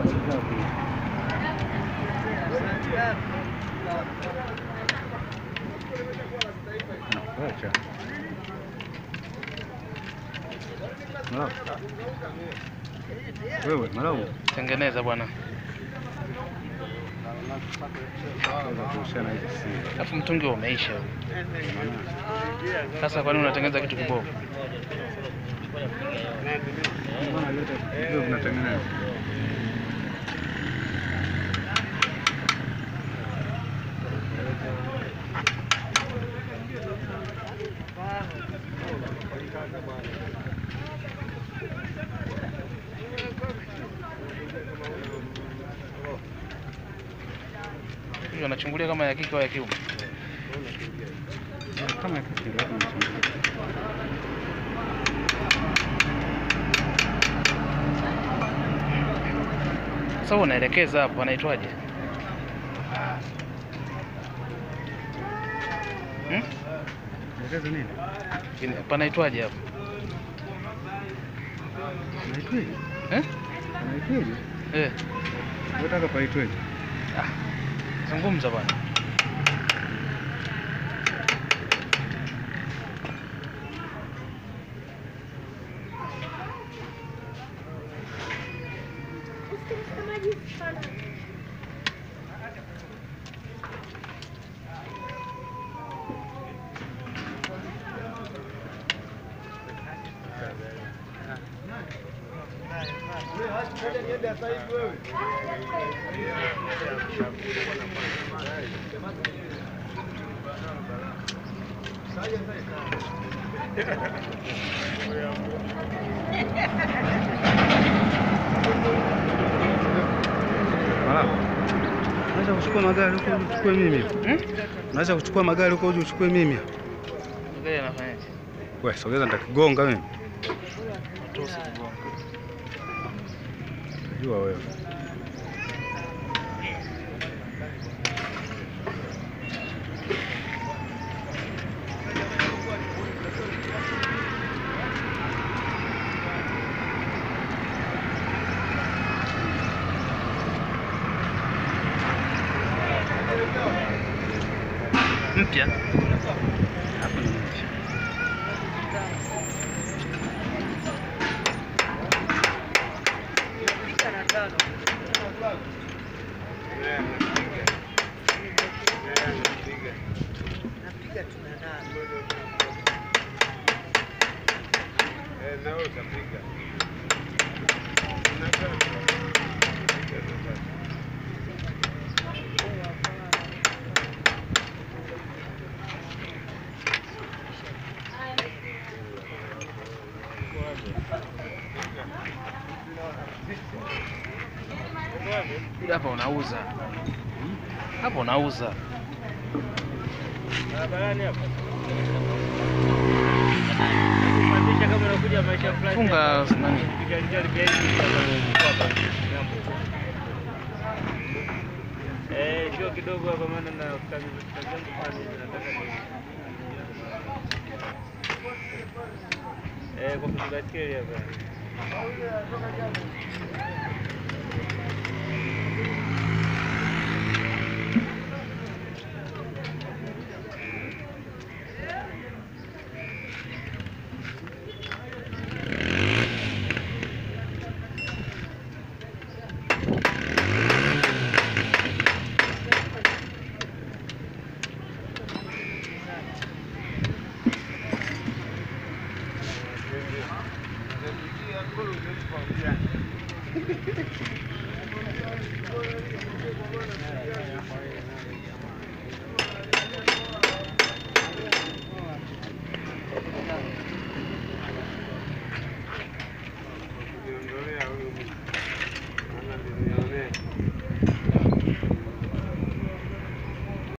Acha. Malawi. Wewe Malawi. Tengeneza bwana. Kwanza kuhusiana hizi si. Alafu mtungi umeisha. Sasa kwa nini unatengeneza kitu kibovu? Mbona vyote hivyo vinatengenezwa? Hiyo anachungulia kama ya kike au ya kiume. Kama ya kike ndio tunachungulia. Sasa wewe unaelekeza hapo anaitwaje? Hmm? Elekeza nini? Ina- Panaitwaje hapo? Naitweje? Eh? Naitweje? Eh. Unataka paitweje? Ah. Zungumza bwana. Malawi. Unaweza kuchukua magari huko uje uchukue mimi. Hmm? Unaweza kuchukua magari huko uje uchukue mimi. Gari anafanyaje? Wewe sogeza nitakigonga mimi. Tu usikigonga. Jua wewe. Mpya? Hapo ni mchi. Hapa unauza. Hapa unauza. Barabarani hapa. Kuanzisha kama unakuja maisha fulani. Funga nani? Piga njia pia hivi hapa. Eh, sio kidogo hapa maana na kazi kazi yangu pale nataka ni Eh, kwa kubaskeli hapa.